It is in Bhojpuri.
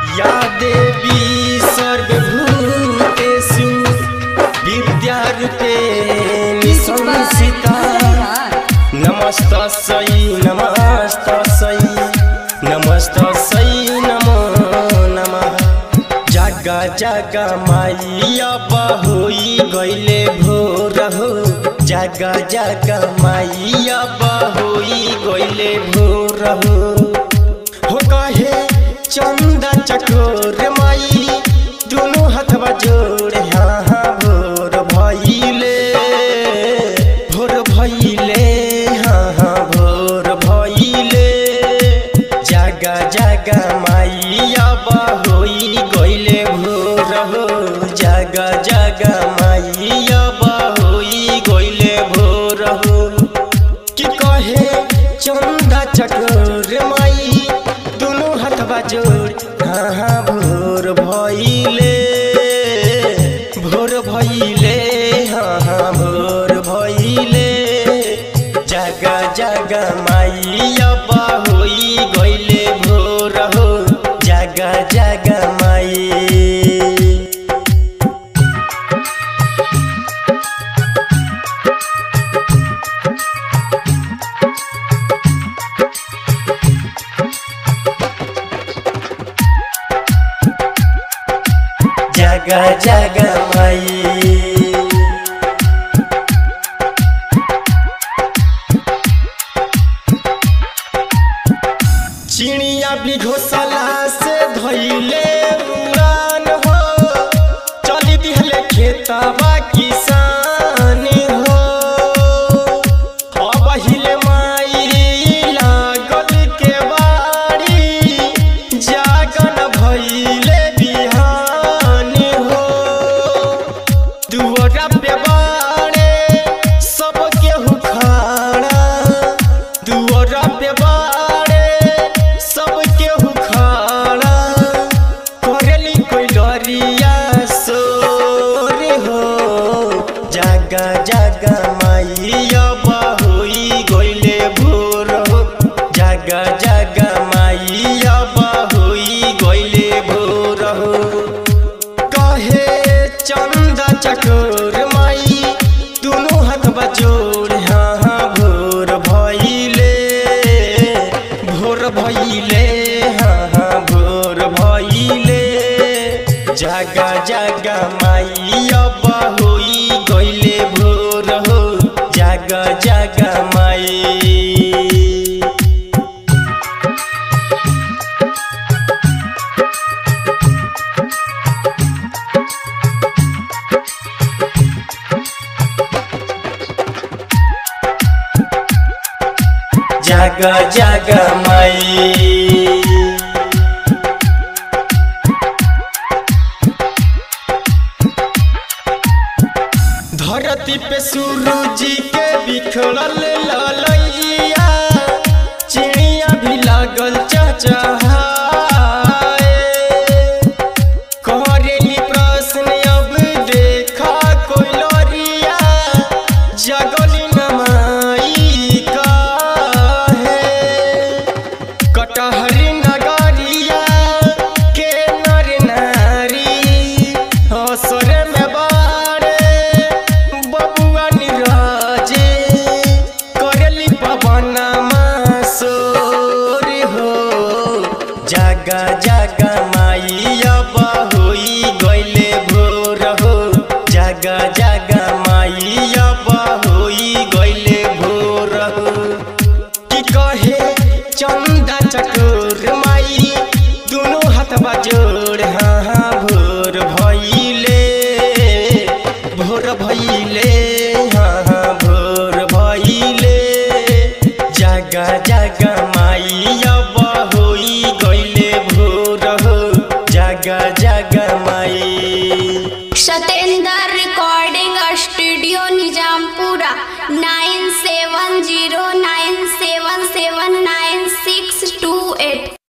या देवी सर्वभूतेषु विद्यारूपेण संस्थिता नमस्तस्यै नमस्तस्यै नमस्तस्यै नमो नमः जागा जागा माइया होई गइले भोर हो जागा जागा माइया होई गइले भोर हो हो कहे चंदा चकोर माई दुनु हथवा जोड़े हाँ हाँ भोर भइले भोर भइले हाँ हाँ भोर भइले जागा जागा माइया होई गइले भोर हो जागा जागा माइया होई गइले भोर हो कि कहे चंदा चकोर माई दुनु हथवा जोड़ हाँ हाँ भोर भइले भोर भइले हाँ हाँ भोर भइले जागा जागा माई अब होई गइले भोर हो जागा जागा माई जागा जागा माई चिड़िया भी घोसला से धैले उड़ान हो चली दिहले खेतवा किसान हो अब हिले माई लागल के बाड़ी जागन भइले बिहान हो दुअरा पे बाड़े सब केहू खाड़ा दुअरा पे बाड़े सब केहू खाड़ा करेली कोई लरिया सोर हो जागा जागा माई अब होई गइले भोर हो जागा जागा माई अब होई गइले भोर हो कहे चंदा चकोर माई दुनु हाथ बजोड़ हाँ हाँ भोर भइले भोर भइले हाँ हाँ भोर भइले जागा जागा माई अब होई गइले भोर हो जागा जागा माई जागा जागा माई धरती पे सूरज के बिखरल ललैया चिड़िया भी लागल चचहाए करेली प्रश्न अब देखा कोई लरिया जगली नमाई काहे कटहरी नगरिया के नर नारी असर में बारे बबुआ निराजे करेली पवन सोर हो जागा जागा माई अब होई गइले भोर हो जागा जागा माई अब होई गइले भोर हो कि कहे चंदा चकोर माई दुनु हाथ बजोड़ हाँ हाँ भोर भइले भोर भइले हाँ